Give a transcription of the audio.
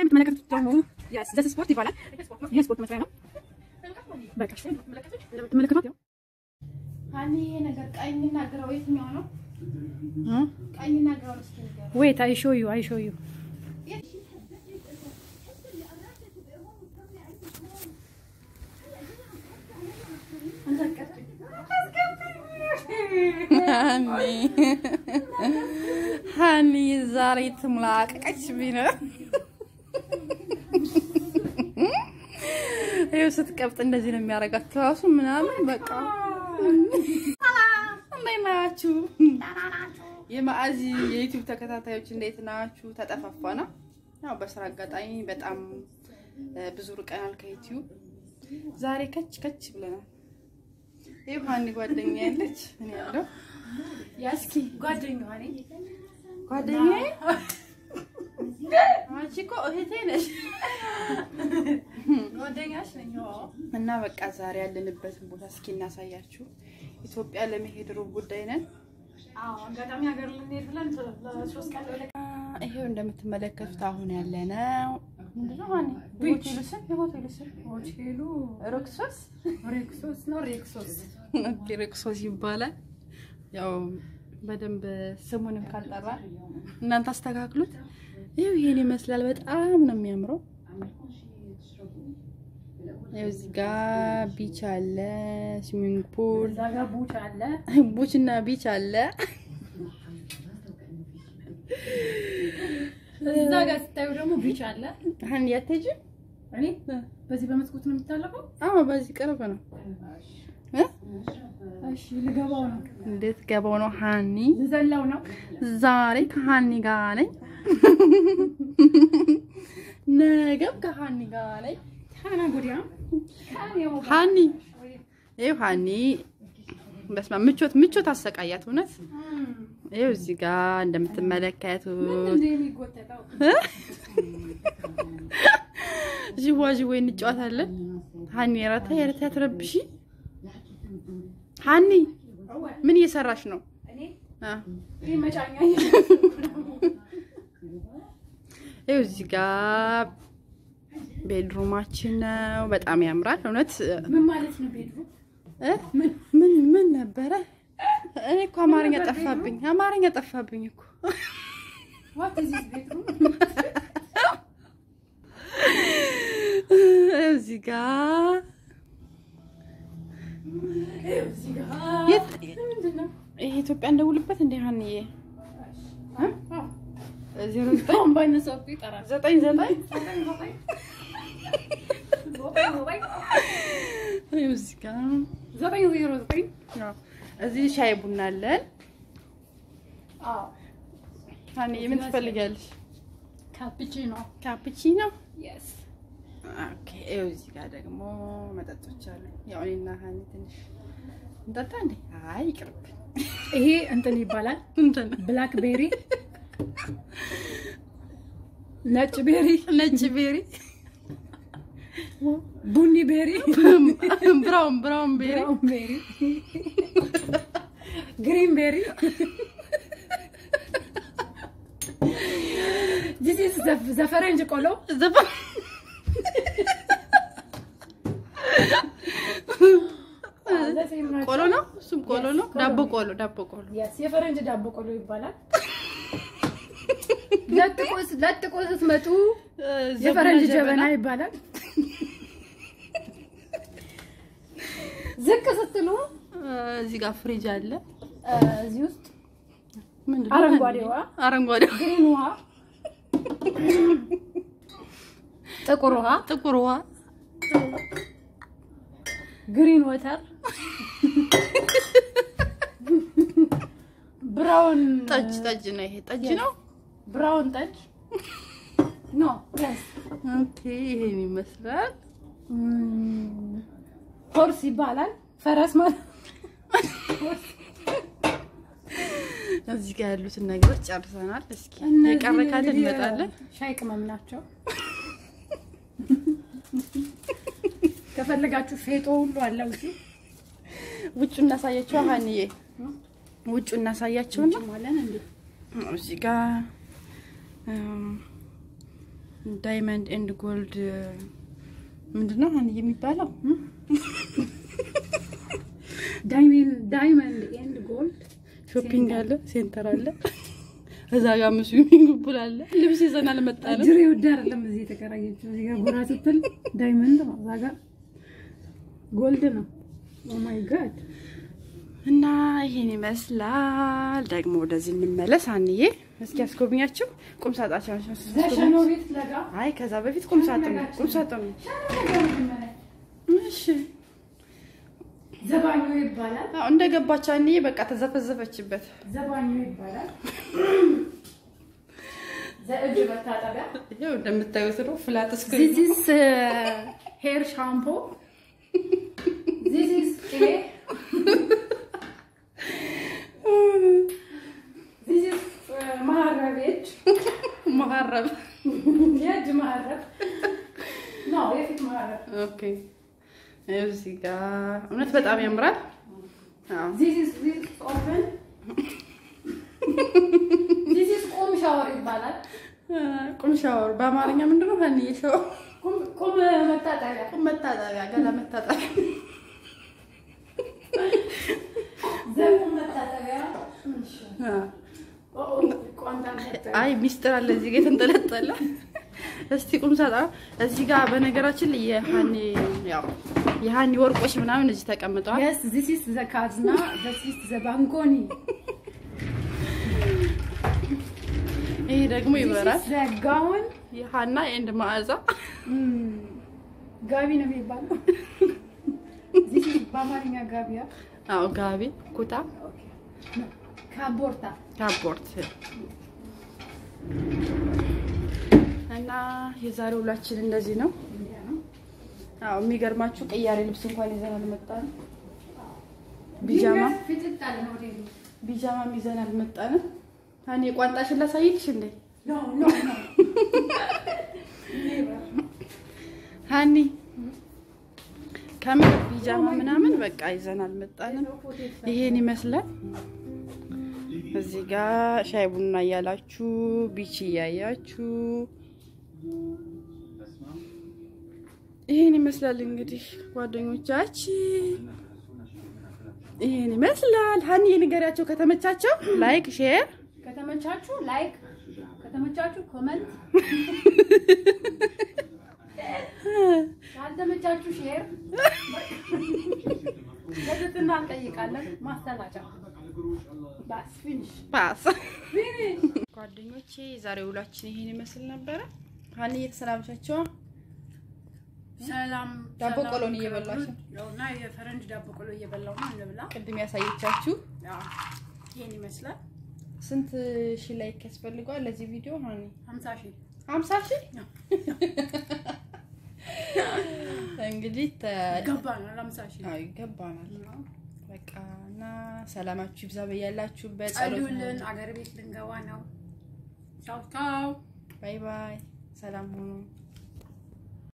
የምትመለከቱት ደግሞ ዘስ ስፖርት ይባላል። ይህ ስፖርት መስሪያ ነው። በቃ እንደምትመለከቱት ያው ሀኒ ይሄ ነገር ቀኝና ግራው የትኛው ነው? ቀኝና ግራው እስኪ ንገረኝ። ዌት አይ ሾው ዩ አይ ሾው ዩ ሀኒ ዛሬ ትምላቀቀች ቢነ ይኸው ስትቀብጥ እንደዚህ ነው የሚያደርጋት ትራሱ ምናምን በቃ እንዴት ናችሁ? የማዕዚ የዩቲዩብ ተከታታዮች እንዴት ናችሁ? ተጠፋፋና ያው በስራ አጋጣሚ በጣም ብዙ ርቀናል ከዩቲዩብ። ዛሬ ከች ከች ብለናል። ይኸው ሀኒ ጓደኛ ያለች እኔ ያለው እስኪ ጓደኛዋ ነኝ። ጓደኛዬ አንቺ እኮ እህቴ ነሽ። ጓደኛሽ ነኝ። አዎ። እና በቃ ዛሬ ያለንበትን ቦታ እስኪ እናሳያችሁ። ኢትዮጵያ ለመሄድ ሩብ ጉዳይ ነን። አዎ፣ አጋጣሚ ሀገር ልንሄድ ብለን ለሶስት ቀን ወደ ይሄው እንደምትመለከቱት አሁን ያለነው ምንድነው? ሀኒ የሆቴሉ ስም የሆቴሉ ስም ሆቴሉ ሮክሶስ ሬክሶስ ነው። ሬክሶስ ኦኬ፣ ሮክሶስ ይባላል። ያው በደንብ ስሙንም ካልጠራ እናንተ አስተካክሉት። ይኸው ይሄን ይመስላል። በጣም ነው የሚያምረው። ያው እዚህ ጋር ቢች አለ፣ ስዊሚንግ ፑል እዛ ጋር ቡች አለ። ቡች እና ቢች አለ። እዛ ጋር ስታዩ ደግሞ ቢች አለ። ሀኒ አትሄጂም? እኔ በዚህ በመስኮት ነው የሚታለፈው። አዎ በዚህ ቅርብ ነው። እ? እሺ ልገባው ነው። እንዴት ገባው ነው ሀኒ ልዘላው ነው። ዛሬ ከሀኒ ጋር ነኝ፣ ነገም ከሀኒ ጋር ነኝ። ሀና ጉዲያ ሀኒ ይኸው ሀኒ በስመ አብ ምቾት ምቾት አሰቃያት እውነት። ይኸው እዚህ ጋር እንደምትመለከቱት እንደ የሚጎተተው ዥዋ ዥዌ እንጫወታለን። ሀኒ ረታ የረታ ትረብሺ። ሀኒ ምን እየሰራሽ ነው? እኔ አ ይህ መጫኛ ይኸው እዚህ ጋር ቤድሩማችን ነው። በጣም ያምራል እውነት። ምን ማለት ነው? ቤድሩ እ? ምን ምን ነበረ? እኔ እኮ አማርኛ ጠፋብኝ፣ አማርኛ ጠፋብኝ እኮ። ዋት ኢዝ ዚስ ቤድሩ? እዚህ ጋር እዚህ ጋር የት ምንድን ነው? ይሄ ኢትዮጵያ እንደውልበት እንደ ሀኒዬ ዜሮ ዘጠኝ አሁን ባይነሳው እኮ ይጠራል። ዘጠኝ ዘጠኝ ይኸው እዚህ ጋር ዘጠኝ ዜሮ ዘጠኝ ያው እዚህ ሻይ ቡና አለን። ሀኒዬ ምን ትፈልጋለሽ? ካፕቺኖ ካፕቺኖ የስ ኦኬ። ይኸው እዚህ ጋር ደግሞ መጠጦች አሉ። ያው እኔና ሀኒ ትንሽ እንጠጣ እንዴ? አይ ይቅርብን። ይሄ እንትን ይባላል። እንትን ብላክ ቤሪ፣ ነጭ ቤሪ፣ ነጭ ቤሪ፣ ቡኒ ቤሪ፣ ብራውን ብራውን ቤሪ፣ ብራውን ቤሪ፣ ግሪን ቤሪ ዚስ ኢዝ ዘፈረንጅ ቆሎ ዘፈ- ቆሎ ነው። እሱም ቆሎ ነው። ዳቦ ቆሎ ዳቦ ቆሎ የስ የፈረንጅ ዳቦ ቆሎ ይባላል። ለጥቆ ለጥቆ ስትመጡ የፈረንጅ ጀበና ይባላል። ዝቅ ስትሉ እዚህ ጋር ፍሪጅ አለ። እ፣ እዚህ ውስጥ ምንድን ነው? አረንጓዴ ውሃ፣ አረንጓዴ ግሪን ውሃ፣ ጥቁር ውሃ፣ ጥቁር ውሃ ግሪን ወተር፣ ብራውን ጠጅ ጠጅ ነው። ይሄ ጠጅ ነው። ብራውን ጠጅ ኖ የስ ኦኬ ይሄን ይመስላል። ሆርስ ይባላል። ፈረስ ማለት እዚህ ጋር ያሉትን ነገሮች ጨርሰናል። እስኪ የቀረ ካለ እንመጣለን። ሻይ ቅመም ናቸው። ከፈለጋችሁ ፌጦ ሁሉ አለው እዚህ ውጩ እናሳያቸው። ሀኒዬ ውጩ እናሳያቸውና ማለት እንዴ እዚህ ጋር እም፣ ዳይመንድ ኤንድ ጎልድ ምንድን ነው አሁን የሚባለው? ዳይመንድ ኤንድ ጎልድ ሾፒንግ አለ፣ ሴንተር አለ፣ እዛ ጋር ስዊሚንግ ፑል አለ። ልብስ ይዘን አልመጣንም። ጅሬ ውድ አይደለም። እዚህ የተከራየችው እዚህ ጋር ጎራ ስትል ዳይመንድ ነው፣ እዛ ጋር ጎልድ ነው። ኦ ማይ ጋድ እና ይሄን ይመስላል። ደግሞ ወደዚህ እንመለስ። አንዬ እስኪ ያስጎብኛችሁ ቁም ሳጣቸው ዘሸኖ ቤት ለጋ አይ ከዛ በፊት ቁም ሳጥን ቁም ሳጥን እሺ ዘባኞ ይባላል። አዎ እንደገባች አንዬ በቃ ተዘፈዘፈችበት። ዘባኞ ይባላል። ዘእጅ መታጠቢያ ይሄው እንደምታዩት ነው ፍላት ስክሪን This is uh, hair shampoo. This is clay. This is uh, ማረብ የእጅ መሀረብ የእጅ ማረብ ነው፣ የፊት ማረብ። ኦኬ እዚህ ጋር እውነት በጣም ያምራል። አዎ This is this is open. This is ቁም ሻወር ይባላል። ቁም ሻወር በአማርኛ ምንድን ነው? ሀኒዬ ሻወር ቁም ቁም መታጠቢያ ቁም መታጠቢያ፣ ገላ መታጠቢያ። ዘቁም መታጠቢያ። አዎ። ኦ ኦ ቋንጣ መታጠቢያ። አይ ሚስጥር አለ እዚህ ጋር የተንጠለጠለ። እስቲ ቁም ሳጣ እዚህ ጋር በነገራችን ላይ የሀኒ ያው የሀኒ ወርቆች ምናምን እዚህ ተቀምጠዋል። Yes, this is the kazna. This is the bankoni. ይሄ ደግሞ ይበራል። This is the gown. የሀና ኤንድ መዓዛ ጋቢ ነው የሚባለው። This is በአማርኛ ጋቢያ አዎ ጋቢ ኩታ ካቦርታ ካፖርት እና የዛሬ ውላችን እንደዚህ ነው። አዎ የሚገርማችሁ ቅያሬ ልብስ እንኳን ይዘን አልመጣንም። ቢጃማ ፍጥጥ አለ ሞዴሉ። ቢጃማም ይዘን አልመጣንም። እኔ ቋንጣሽን ላሳይልሽ እንዴ No, no, no. ሀኒ ከምር ቢጃማ ምናምን በቃ ይዘን አልመጣንም። ይሄን ይመስላል። እዚህ ጋር ሻይ ቡና እያላችሁ ቢች እያያችሁ ይሄን ይመስላል እንግዲህ ጓደኞቻችን፣ ይሄን ይመስላል። ሀኒ ንገሪያቸው ከተመቻቸው ላይክ ሼር ከተመቻችሁ ላይክ፣ ከተመቻችሁ ኮመንት፣ ካልተመቻችሁ ሼር። ለትትና እንጠይቃለን። ማስተላጫ ባስ ፊኒሽ ፓስ ፊኒሽ ጓደኞቼ የዛሬ ውሏችን ይሄን ይመስል ነበረ። ሀኒ እየተሰናበቻቸው ሰላም ዳቦ ሰላም ቆሎን እየበላሽ ነው? እና የፈረንጅ ዳቦ ቆሎ እየበላው ነው። እንብላ። ቅድም ያሳየቻችሁ ያው ይሄን ይመስላል። ስንት ሺህ ላይክ ያስፈልገዋል ለዚህ ቪዲዮ ሀኒ? 50 ሺህ ሀምሳ ሺህ እንግዲህ ተ- ገባናል። 50 ሺህ አዎ ይገባናል። በቃ እና ሰላማችሁ ይብዛ በያላችሁበት። ጸሎት ጸሉልን። አገር ቤት ልንገባ ነው። ቻው ቻው። ባይ ባይ። ሰላም ሁኑ።